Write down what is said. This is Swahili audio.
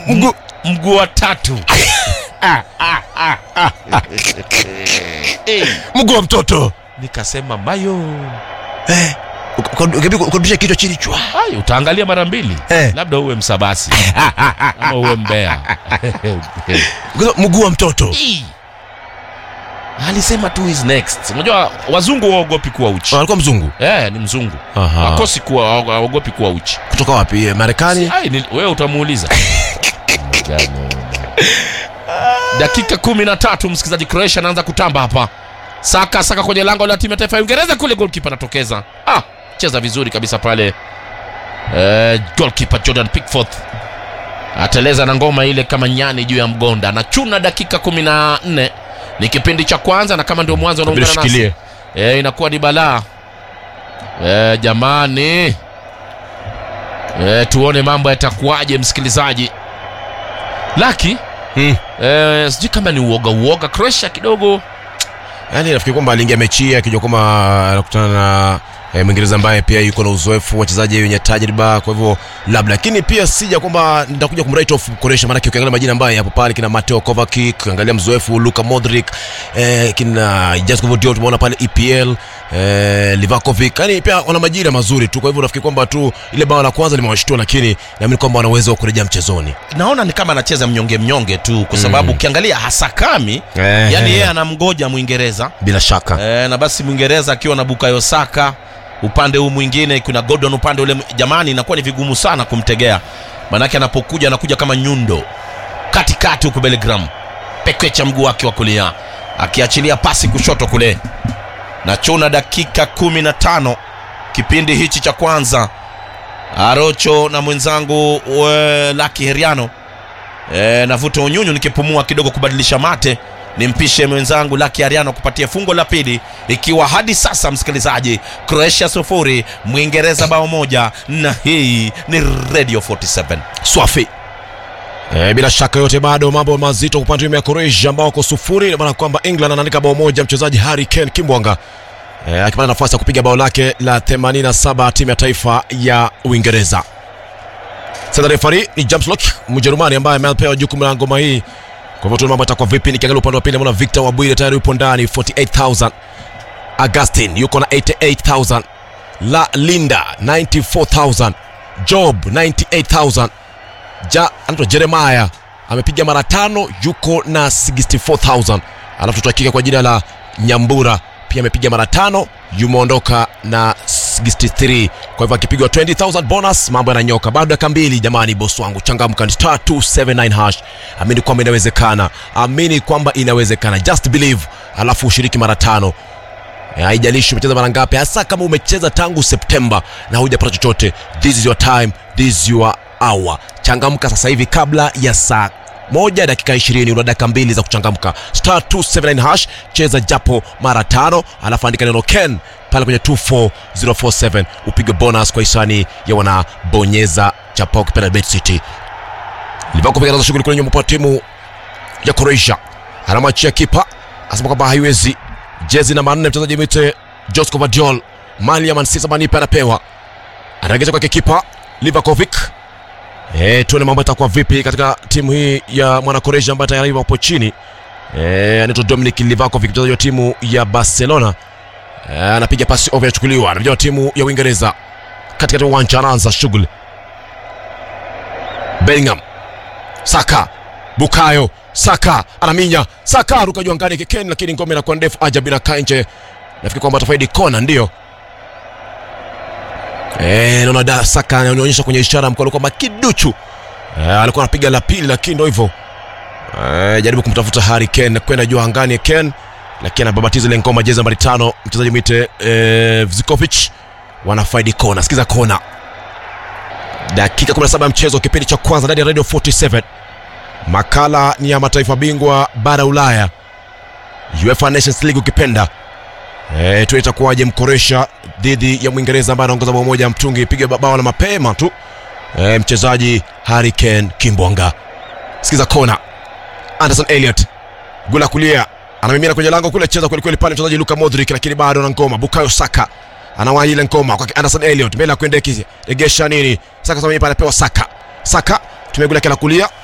mguu mguu wa tatu Eh, mguu wa mtoto nikasema mayo eh, ukarudisha kichwa chini chwa Ai, utaangalia mara mbili Eh. labda uwe msabasi ama uwe mbea mguu wa mtoto Ii. alisema tu is next unajua wazungu waogopi kuwa uchi alikuwa mzungu eh, ni mzungu Aha. wakosi kuwa waogopi kuwa uchi kutoka wapi Eh, marekani Ai, ni- wewe utamuuliza dakika kumi na tatu msikilizaji croatia anaanza kutamba hapa saka saka kwenye lango la timu ya taifa ya uingereza kule golkipa anatokeza ah, cheza vizuri kabisa pale eh, golkipa jordan pickford ateleza na ngoma ile kama nyani juu ya mgonda anachuna dakika kumi na nne ni kipindi cha kwanza na kama ndio mwanzo unaungana nasi shikilie e, inakuwa ni balaa e, jamani e, tuone mambo yatakuwaje msikilizaji laki hmm. e, sijui kama ni uoga uoga croatia kidogo yaani nafikiri kwamba aliingia mechi hii akijua kwamba anakutana na eh, mwingereza ambaye pia yuko na uzoefu wachezaji wenye tajriba kwa hivyo labda lakini pia sija kwamba nitakuja kumwrite off Croatia maanake ukiangalia majina ambayo yapo pale kina Mateo Kovacic ukiangalia mzoefu Luka Modric eh, kina Jasko Diop tumeona pale EPL eh, Livakovic yani pia wana majina mazuri tu kwa hivyo nafikiri kwamba tu ile bao la kwanza limewashtua lakini naamini kwamba wana uwezo wa kurejea mchezoni naona ni kama anacheza mnyonge mnyonge tu kwa sababu Mm. ukiangalia hasakami Eh, yani eh. yeye anamgoja mwingereza bila shaka e, na basi mwingereza akiwa na bukayo saka upande huu mwingine kuna gordon upande ule jamani inakuwa ni vigumu sana kumtegea manake anapokuja anakuja kama nyundo katikati huku belgram pekecha mguu wake wa kulia akiachilia pasi kushoto kule na chuna dakika kumi na tano kipindi hichi cha kwanza arocho na mwenzangu we, laki heriano e, navuta unyunyu nikipumua kidogo kubadilisha mate nimpishe mwenzangu laki ariano kupatia fungo la pili ikiwa hadi sasa msikilizaji croatia sufuri mwingereza bao moja na hii ni radio 47 swafi E, bila shaka yote bado mambo mazito kwa upande wa timu ya Croatia ambao wako sufuri ina maana kwamba England anaandika bao moja mchezaji Harry Kane Kimbwanga e, akipata nafasi ya kupiga bao lake la 87 timu ya taifa ya Uingereza. Sasa refari ni James Lock Mjerumani ambaye amepewa jukumu la ngoma hii. Kwa hivyo tuone mambo yatakuwa vipi. Nikiangalia upande wa pili naona Victor Wabwire tayari yupo ndani 48000. Augustin yuko na 88000. La Linda 94000. Job 98000 ja anaitwa jeremaya amepiga mara tano yuko na 64000 alafu tutahakika kwa jina la nyambura pia amepiga mara tano yumeondoka na 63 kwa hivyo akipigwa 20000 bonus mambo yananyoka bado dakika mbili jamani bosi wangu changamka ni star 279 hash amini kwamba inawezekana amini kwamba inawezekana just believe alafu ushiriki mara tano Eh, haijalishi umecheza mara ngapi hasa kama umecheza tangu septemba na hujapata chochote this is your time this is your hour changamka sasa hivi kabla ya saa moja dakika ishirini una dakika mbili za kuchangamka star 279 hash cheza japo mara tano alafu andika neno ken pale kwenye 24047 upige bonus kwa hisani ya wanabonyeza chapa ukipenda bet city livakupiganaza shughuli kule nyuma kwa timu ya croatia anamwachia kipa asema kwamba haiwezi jezi namba nne mchezaji mwite josco vadiol mali ya mansisa manipe anapewa anaegeza kwake kipa livakovic e, tuone mambo yatakuwa vipi katika timu hii ya mwanakoresia ambaye tayari wapo chini e, anaitwa dominic livakovic mchezaji wa timu ya barcelona e, anapiga pasi ovyo inachukuliwa anapiga wa timu ya uingereza katikati ya uwanja anaanza shughuli bellingham saka bukayo saka anaminya saka aruka juu angani kikeni lakini ngome inakuwa ndefu ajabu inakaa nje nafikiri kwamba atafaidi kona ndio Eh, naona da saka anaonyesha kwenye ishara mkono kwamba kiduchu eh, alikuwa anapiga la pili lakini ndo hivyo eh, jaribu kumtafuta Harry Kane kwenda juu angani Kane lakini anababatiza ile ngoma jezi nambari tano mchezaji mwite eh, Zikovic wanafaidi kona sikiza kona dakika 17 ya mchezo kipindi cha kwanza ndani ya radio 47 makala ni ya mataifa bingwa bara ulaya uefa nations league ukipenda e, tu itakuwaje mkoresha dhidi ya mwingereza ambaye anaongoza bao moja mtungi piga bao la mapema tu e, mchezaji Harry Kane kimbwanga sikiza kona anderson elliot gula kulia anamimina kwenye lango kule cheza kwelikweli pale mchezaji luka modric lakini bado na ngoma bukayo saka anawahi ile ngoma kwake anderson elliot mbele ya kuendeki regesha nini saka sasa anapewa saka saka tumegula kila kulia